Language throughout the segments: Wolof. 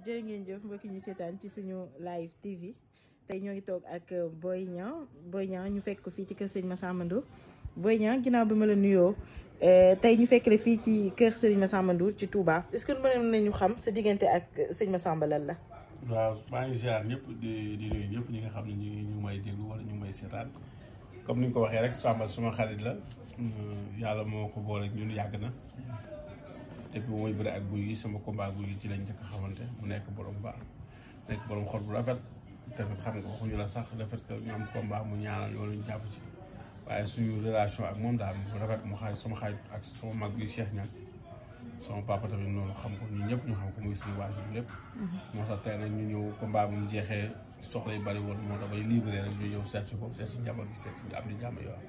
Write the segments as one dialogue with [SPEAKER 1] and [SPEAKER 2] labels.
[SPEAKER 1] jërë ngeen jëf mbokki ñu seetaan ci suñu live TV tey ñoo ngi toog ak Boy Niang Boy Niang ñu fekk ko fii ci kër sëñ Massamba Ndour Boy Niang ginnaaw bi ma la nuyoo tey ñu fekk la fii ci kër sëñ Massamba Ndour ci Touba est-ce que mën nañu xam sa diggante ak sëñ Massamba lan la.
[SPEAKER 2] waaw maa ngi ziar ñëpp di di nuyu ñëpp ñi nga xam ne ñu ngi ñu may déglu wala ñu may seetaan comme ni nga ko waxee rek Samba suma xarit la yàlla moo ko boole ñun yàgg na depuis bu muy bëre ak guy gi sama combat guy gi ci lañ njëkk a xamante mu nekk borom baax nekk borom xol bu rafet tamit xam nga waxuñu la sax le fait que ñu am combat mu ñaanal loolu ñu jàpp ci waaye suñu relation ak moom daal mu rafet mu xarit sama xarit ak sama mag bi Cheikh Niang sama papa tamit noonu xam ko ñun ñëpp ñu xam ko muy suñu waajur lépp. moo tax tey nag ñu ñëw combat bu mu jeexee soxla yi bari woon moo tax bay libéré rek ñu ñëw seet si ko seet si njaboot gi seet si am di jàmm yoo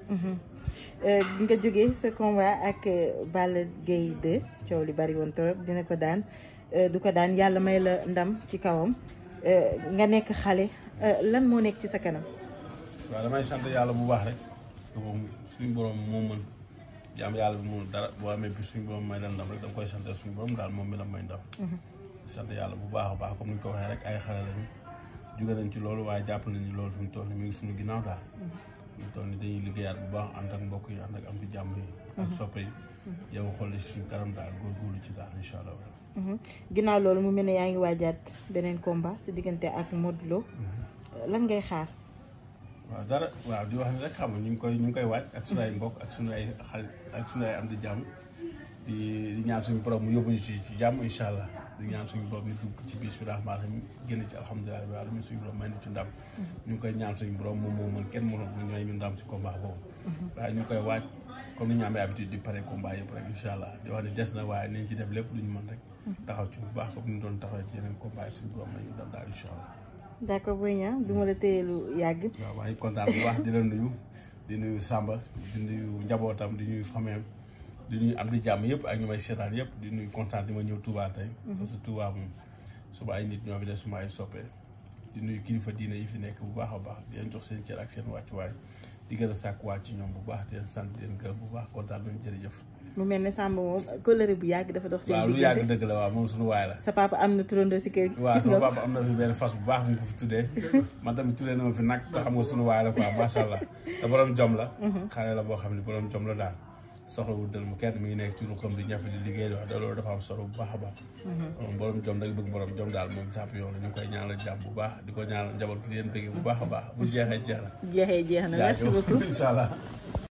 [SPEAKER 1] nga jógee sa combat ak Balla Gaye 2 coow li bari woon trop dina ko daan du ko daan yàlla may la ndam ci kawam nga nekk xale lan moo nekk ci sa kanam.
[SPEAKER 2] waaw damay sant yàlla bu baax rek parce que moom suñu borom moo mën jaam yàlla bi mënul dara boo amee bi suñu borom may la ndam rek da nga koy sant suñu borom daal moom mi la may ndam. sant yàlla bu baax a baax comme ni ñu ko waxee rek ay xale lañu jóge nañ ci loolu waaye jàpp nañ ni loolu fi mu toll nii mi ngi suñu ginnaaw daal. fi mu toll nii dañuy liggéeyaat bu baax ànd ak mbokk yi ànd ak am di jàmm yi. ak soppe yi. yow xool suñu kanam daal góorgóorlu ci daal incha allah.
[SPEAKER 1] ginnaaw loolu mu mel ne yaa ngi waajaat beneen combat si diggante ak Modou Lo lan ngay xaar.
[SPEAKER 2] waaw dara waaw di wax ni rek xam nga ñu ngi koy ñu ngi koy waaj ak suñu ay mbokk ak suñu ay xarit ak suñu ay am di jàmm di di ñaan suñu borom mu yóbbuñu ci ci jàmm incha allah di ñaan suñu borom ñu dugg ci bis bi rahmaan rahim génn ci alhamdulilah bi alamin suñu borom may na ci ndam ñu ngi koy ñaan suñu borom moom moo mën kenn mënul mu ñooy ñu ndam si combat boobu waaye ñu ngi koy waaj comme ni ñu amee habitude di pare combat yëpp rek incha allah di wax ni des na waaye nañ ci def lépp lu ñu mën rek taxaw ci bu baax comme ni ñu doon taxaw ci yeneen combat yi suñu borom may ñu ndam daal incha allah
[SPEAKER 1] d'accord Boy Niang du ma la téye lu yàgg.
[SPEAKER 2] waaw maa ngi kontaan bu baax di la nuyu di nuyu Samba di nuyu njabootam di nuyu famille di nuyu am di jàmm yëpp ak ñu may seetaan yëpp di nuyu kontaan di ma ñëw Touba tey. parce que Touba moom suba ay nit ñoo fi def suma ay soppee di nuyu kilifa diine yi fi nekk bu baax a baax di leen jox seen cër ak seen wàccuwaay di gën a sàkk wàcc ci ñoom bu baax di leen sant di leen gërëm bu baax kontaan nañu jërëjëf.
[SPEAKER 1] mu mel ne Samba moom kóllëre bu yàgg dafa dox seen
[SPEAKER 2] waaw lu yàgg dëgg la waaw moom suñu waay la
[SPEAKER 1] sa papa am na turandoo si kër gi
[SPEAKER 2] waaw sama papa am na fi benn fas bu baax bu ñu ko fi tuddee man tamit tuddee na ma fi nag te xam nga suñu waay la quoi macha allah te borom jom la xale la boo xam ne borom jom la daal soxlawul dël mu kenn mi ngi nekk ci ruqam di ñafe di liggéey wax da loolu dafa am solo bu baax a baax moom borom jom nag bëgg borom jom daal moom champion la ñu ngi koy ñaanal jàmm bu baax di ko ñaanal njaboot gi di leen bëggee bu baax a baax bu jeexee jeex na
[SPEAKER 1] jeexee jeex na merci beaucoup
[SPEAKER 2] incha allah